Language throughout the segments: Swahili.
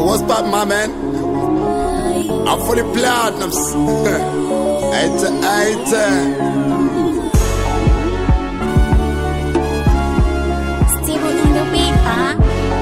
what's up, my man? I'm fully platinums. Aita, aita. Steve on the beat, huh?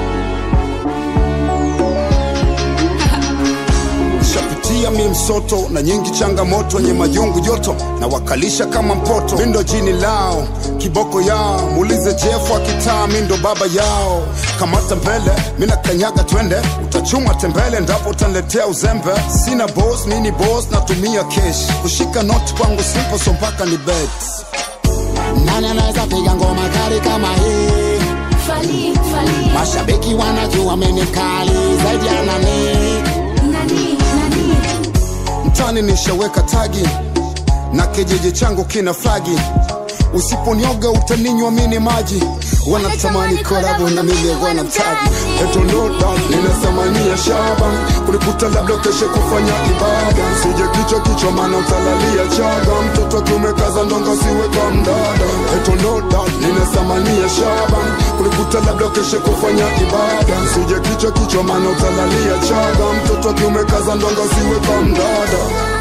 Shapitia mi msoto na nyingi changamoto wenye majungu joto na wakalisha kama mpoto mindo jini lao kiboko yao muulize jefu akitaa mindo baba yao kamata mbele mina kanyaga twende utachuma tembele ndapo utaniletea uzembe sina bos nini bos natumia kesh kushika noti kwangu simple so mpaka ni bet Nani anaweza piga ngoma kali kama hii? Fali, fali. Mashabiki wanajua mimi kali zaidi ya nani. Nani, nani? mtani nishaweka tagi na kijiji changu kina flagi usiponioga utaninywa mini maji wanatamani kolabo na mimi wanamtaji eto no doubt ninasamania shaba kulikuta labda keshe kufanya ibada sije kichwa kichwa maana utalalia chaga mtoto kiume kaza ndongo siwe kwa mdada eto no doubt ninasamania shaba kulikuta labda keshe kufanya ibada sije kichwa kichwa maana utalalia chaga mtoto kiume kaza ndongo siwe kwa mdada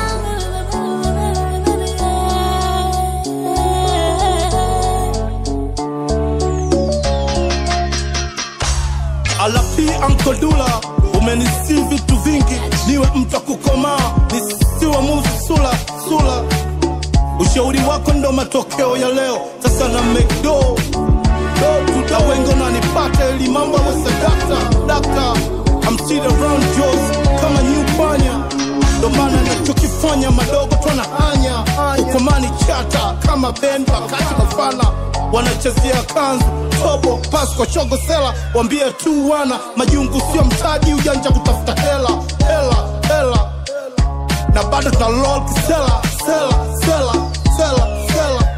alapi ankodula umenisi vitu vingi niwe mtu wa kukomaa nisiwe muzi sula sula ushauri wako ndo matokeo ya leo sasa na mcdo do tuda wengi nanipata ili mambo awese dakta dakta I'm still around Joes kama new panya ndo maana nachokifanya madogo twana hanya ukomani chata kama ben wakati mafana wanachezea kanzu tobo pasko chogo sela wambie tu wana majungu sio mtaji ujanja kutafuta hela hela hela na bado tuna lol kisela sela sela sela sela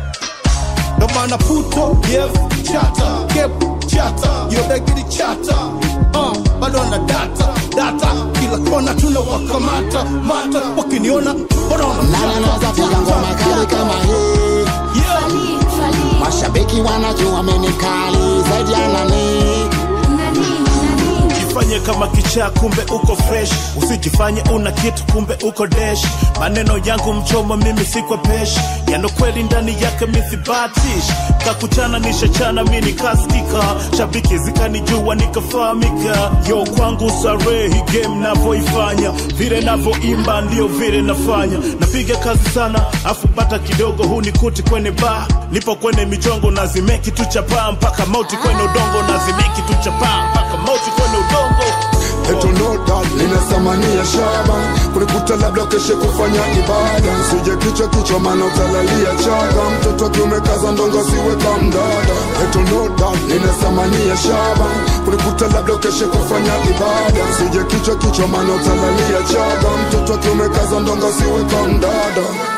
ndo maana puto yev chata kep chata yobegidi chata uh, bado na data data kila kona tuna wakamata mata wakiniona Nani anaweza piga ngoma kali kama hii? yeah. Fali, fali. Mashabiki wanajua mimi kali zaidi ya nani. Nani, nani? jifanye kama kichaa kumbe uko fresh usijifanye una kitu kumbe uko desh maneno yangu mchomo mimi sikwa pesh yano kweli ndani yake mithibatish kakuchana nishachana mi nikaskika shabiki zikanijua nikafahamika yo kwangu sare hi game navoifanya vile navoimba ndio vile nafanya napiga kazi sana afu bata kidogo hunikuti kwenye ba nipo kwenye michongo nazimeki tu chapaa mpaka mauti kwenye udongo nazimeki tu chapaa mpaka mauti kwenye udongo eto no doubt ninasamania shaba kulikuta labda keshe kufanya ibada sije kichwa kichwa maana utalalia chaga mtoto wa kiume kaza ndongo siwe kwa mdada eto no doubt ninasamania shaba kulikuta labda keshe kufanya ibada sije kichwa kichwa maana utalalia chaga mtoto wa kiume kaza ndongo siwe kwa mdada